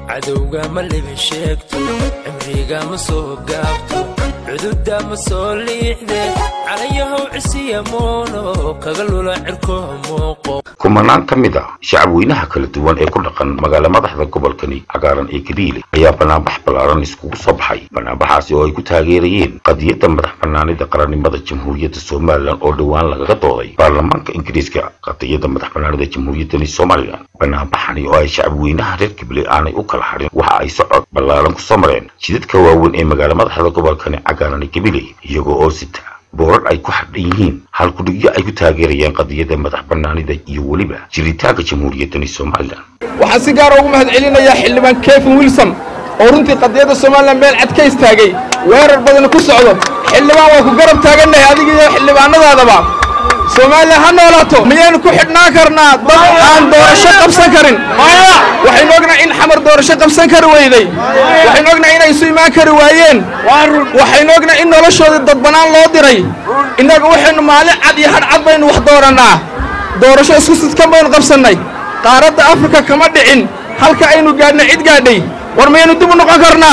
cadowga ma libi sheegto cimriga ma soo gaabto cududa ma soo liixde calayahow cisiya moono kaga lula cirkoha muuqo kumanaan ka mid a shacabweynaha kala duwan ee ku dhaqan magaala madaxda gobolkani cagaaran ee gabiile ayaa banaanbax ballaaran iskugu soo baxay banaanbaxaasi oo ay ku taageerayeen qadiyadda madax bannaanida qarannimada jamhuuriyadda somalilan oo dhowaan lagaga dooday baarlamaanka ingiriiska qadiyadda madax bannaanida jamhuuriyaddani somalilan banaanbaxani oo ay shacabweynaha reer gabiile aanay u kala hadhin waxa ay socod ballaaran ku soo mareen jidadka waaweyn ee magaala madaxda gobolkani cagaaran ee gabiile iyagoo oo sita boorar ay ku xadhan yihiin halkudhigyo ay ku taageerayaan qadiyadda madax bannaanida iyo weliba jiritaanka jamhuuriyaddani somalilan waxaan si gaara ugu mahad celinayaa xildhibaan kevin wilson oo runtii qadiyadda somalilan meel cad ka istaagay weerar badani ku socdo xildhibaan waa ku garab taagannahay adiga iyo xildhibaanadaadaba somalilan ha noolaato miyaynu ku xidhnaan karnaa dad aan doorasho qabsan karin waxaynu ognahay in xamar doorasho qabsan kari weyday waxaynu ognahay inay isu imaan kari waayeen waxaynu ognahay in noloshoodii dadbanaan loo diray innaga waxaynu maalin cad iyo hadh cad baynu wax doorannaa doorasho isku sidkan baynu qabsannay qaaradda afrika kama dhicin halka aynu gaadhnay cid gaadhay war miyaynu dib u noqon karnaa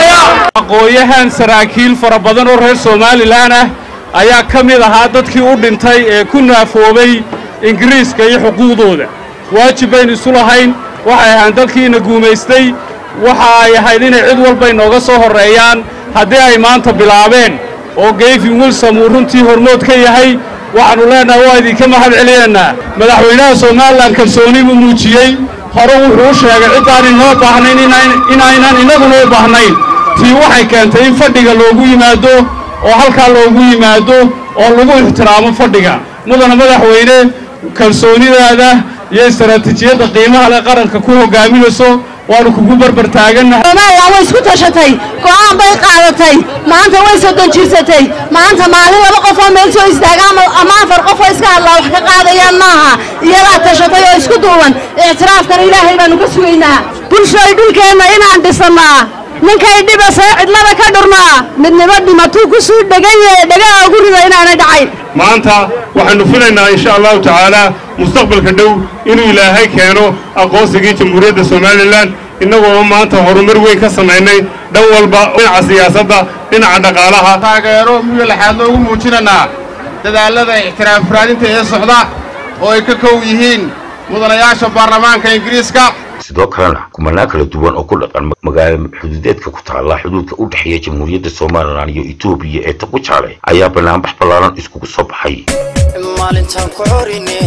aqooyahan saraakiil fara badan oo reer somalilan ah ayaa ka mid ahaa dadkii u dhintay ee ku naafoobay ingiriiska iyo xuquuqdooda waajib baynu isu lahayn waxay ahaan dalkiina guumaystay waxa ay ahayd inay cid walba inooga soo horreeyaan haddii ay maanta bilaabeen oo gayfin wilsom uu runtii hormood ka yahay waxaannu leennahay waa idinka mahad celinaynaa madaxweynaha somalilan kalsooni buu muujiyey hore wuxuu u sheegay ciddaan inoo baahnayn inaynan innaguna u baahnayn tii waxay keentay in fadhiga loogu yimaado oo halkaa loogu yimaado oo lagu ixtiraamo fadhiga mudana madaxweyne kalsoonidaada iyo istaraatiijiyadda qiimaha leh qaranka ku hoggaaminayso waanu kugu barbar taagannahay somalilan way isku tashatay go'aan bay qaadatay maanta way soddon jirsatay maanta maalin laba qof oo meel soo istaaga ama afar qof oo iska hadlaa wax ka qaadayaan maaha iyadaa tashatay oo isku duuban ictiraafkan ilaahay baanu ka sugaynaa bulshooy dhulkeenna inaan dhisannaa ninkay dhibasee cidlada ka dhurnaa midnimo dhimatuu ku suu dhegan yahe dhegaha ugu rida inaanay dhacayn maanta waxaannu filaynaa insha allahu tacaalaa mustaqbalka dhow inuu ilaahay keeno aqoonsigii jamhuuriyadda somalilan innagoo maanta horumar weyn ka samaynay dhan walba dhinaca siyaasadda dhinaca dhaqaalaha taageero miyo laxaad loogu muujinanaa dadaallada ictiraaf raadinta ee socda oo ay ka kow yihiin mudanayaasha baarlamaanka ingiriiska sidoo kalena kumanaan kala duwan oo ku dhaqan magaala xuduudeedka ku taalla xuduudka u dhexeeya jamhuuriyadda somalilan iyo etoobiya ee taqujaale ayaa banaanbax ballaaran iskugu soo baxay maalintaan ku corine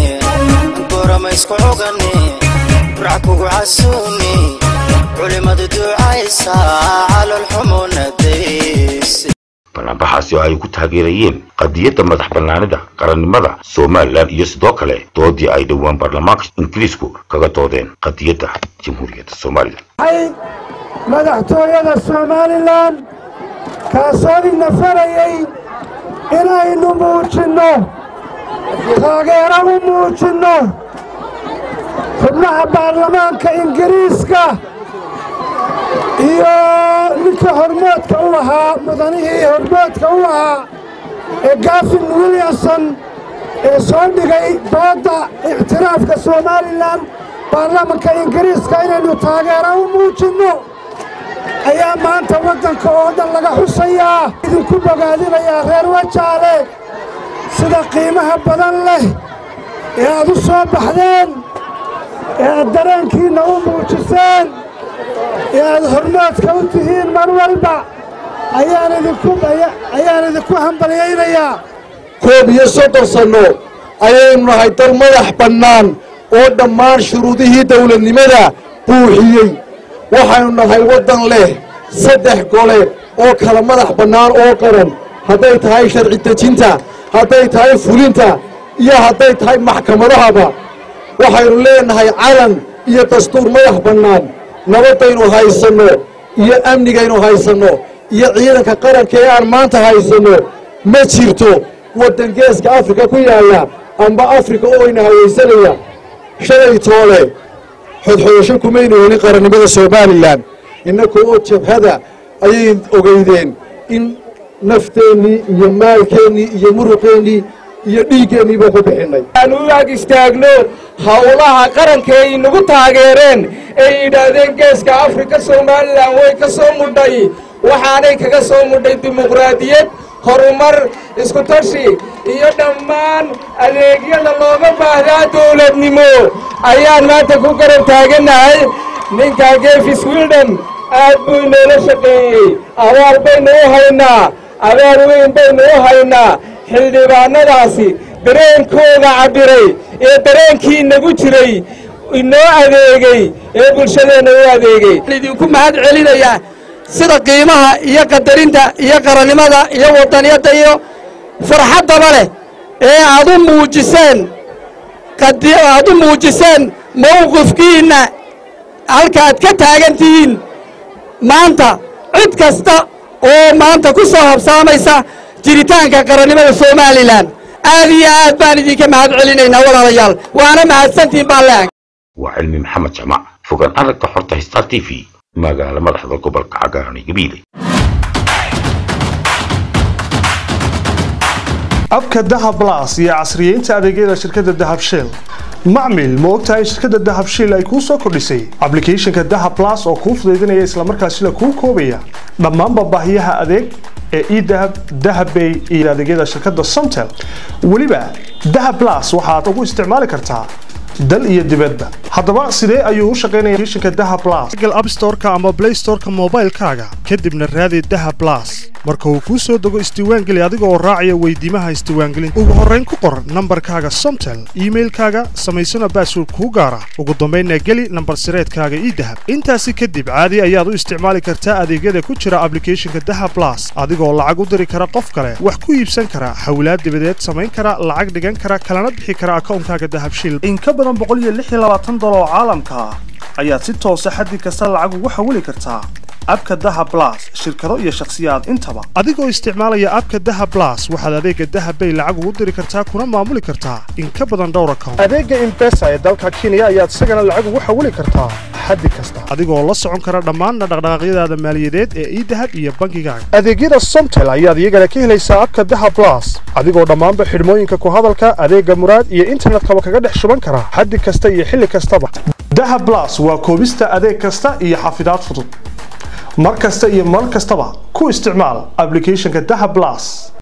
gorama isku cogane burac kugu casuune culimadu ducaysa calolxumunadays banaanbaxaasi oo ay ku taageerayeen qadiyadda madax bannaanida qarannimada somalilan iyo sidoo kale doodii ay dhowaan baarlamaanka ingiriisku kaga doodeen qadiyadda jamhuuriyadda somalilan madaxtooyada somalilan kaasoo ina farayay inaynu muujinno taageero u muujinno xubnaha baarlamaanka ingiriiska iyo ninka hormoodka u ahaa mudanihii hormoodka u ahaa ee gafin williamson ee soo dhigay doodda ictiraafka somalilan baarlamanka ingiriiska inaynu taageero u muujinno ayaa maanta waddanka oo dhan laga xusayaa idinku bogaadinayaa reer wajaale sida qiimaha badan leh ee aad u soo baxdeen ee aad dareenkiinna u muujiseen ee aad hormoodka u tihiin mar walba ayaan idinku hambalyaynayaa koob iyo soddon sanno ayaynu nahay dal madax bannaan oo dhammaan shuruudihii dawladnimada buuxiyey waxaynu nahay waddan leh saddex gole oo kala madax bannaan oo qaran hadday tahay sharci dejinta hadday tahay fulinta iyo hadday tahay maxkamadahaba waxaynu leenahay calan iyo dastuur madax bannaan nabaddaynu haysanno iyo amnigaynu haysanno iyo ciidanka qaranka ee aan maanta haysanno ma jirto waddan geeska afrika ku yaalla amba afrika oo ina hawaysanaya shalay toole xodxodasho kumaynu helin qarannimada somalilan innaka oo jabhada ayay ogeydeen in nafteennii iyo maalkeennii iyo muruqeennii iyo dhiiggeennii ku bixinnay aan u ag istaagno howlaha qaranka ay nagu taageereen ay yidhaahdeen geeska afrika somalilan way ka soo mudhay waxaanay kaga soo mudhay dimuqraadiyad horumar isku tashi iyo dhammaan adeegyada looga baahdaa dawladnimo ayaan maanta ku garab taagannahay ninkaa gefis wildham aad buu inoola shaqeeyey abaal baynu u haynaa abaal weyn baynu u haynaa xildhibaannadaasi dareenkooda cabbiray ee dareenkii inagu jiray inoo adeegey ee bulshadeenna u adeegey idinku mahad celinayaa sida qiimaha iyo qadarinta iyo qarannimada iyo waddaniyadda iyo farxaddaba leh ee aad u muujiseen aad u muujiseen mawqifkiinna halkaaad ka taagan tihiin maanta cid kasta oo maanta ku soo habsaamaysa jiritaanka qarannimada somalilan aad iyo aad baan idinka mahad celinaynaa walaalayaal waana mahadsantihin baan leehay waa cilmi maxamed jamac fogaan aragga xorta star t v magaala madaxda gobolka cagaaran ee gabiile abka dahab blas iyo casriyeynta adeegyada shirkadda dahab shell macmil ma ogtahay shirkadda dahab shell ay kuu soo kordhisay ablicathonka dahab blas oo kuu fudaydinaya islamarkaasina kuu koobaya dhammaanba baahiyaha adeeg ee edahab dahabbay iyo adeegyada shirkadda somtel weliba dahab blas waxaad ugu isticmaali kartaa dal iyo dibadba haddaba sidee ayuu u shaqaynaya applicationka dahab blas google app store-ka ama play store-ka moobaylkaaga kadibna raadi dahab blas marka uu kuu soo dego isdiiwaangeli adiga oo raacaya weydiimaha isdiiwaangelinta ugu horrayn ku qor nambarkaaga somtel iimailkaaga samaysana baasword kuu gaara ugu dambaynna geli nambar sireedkaaga idahab intaasi kadib caadi ayaad u isticmaali kartaa adeegyada ku jira ablicathonka dahab blas adigoo lacag u diri kara qof kale wax ku iibsan kara hawlaad dibadeed samayn kara lacag dhigan kara kalana bixi kara akawnkaaga dahab shil in ka badan oo caalamka ah ayaad si toosa xaddi kasta lacag ugu xawili kartaa abka dahab blas shirkado iyo shakhsiyaad intaba adigoo isticmaalaya abka dahab blas waxaad adeega dahab bay lacag ugu diri kartaa kuna maamuli kartaa in ka badan dhowr account adeega imbesa ee dalka kenya ayaad isagana lacag ugu xawili kartaa xaddi kasta adigoo la socon kara dhammaan dhaqdhaqaaqyadaada maaliyadeed ee idahab iyo bangigaaga adeegyada somtel ayaad iyagana ka helaysaa abka dahab blas adigoo dhammaanba xidhmooyinka ku hadalka adeega muraad iyo internetkaba kaga dhex shuban kara xaddi kasta iyo xilli kastaba dahab blas waa koobista adeeg kasta iyo xafidaad fudud mar kasta iyo mar kastaba ku isticmaal ablicathonka dahab blas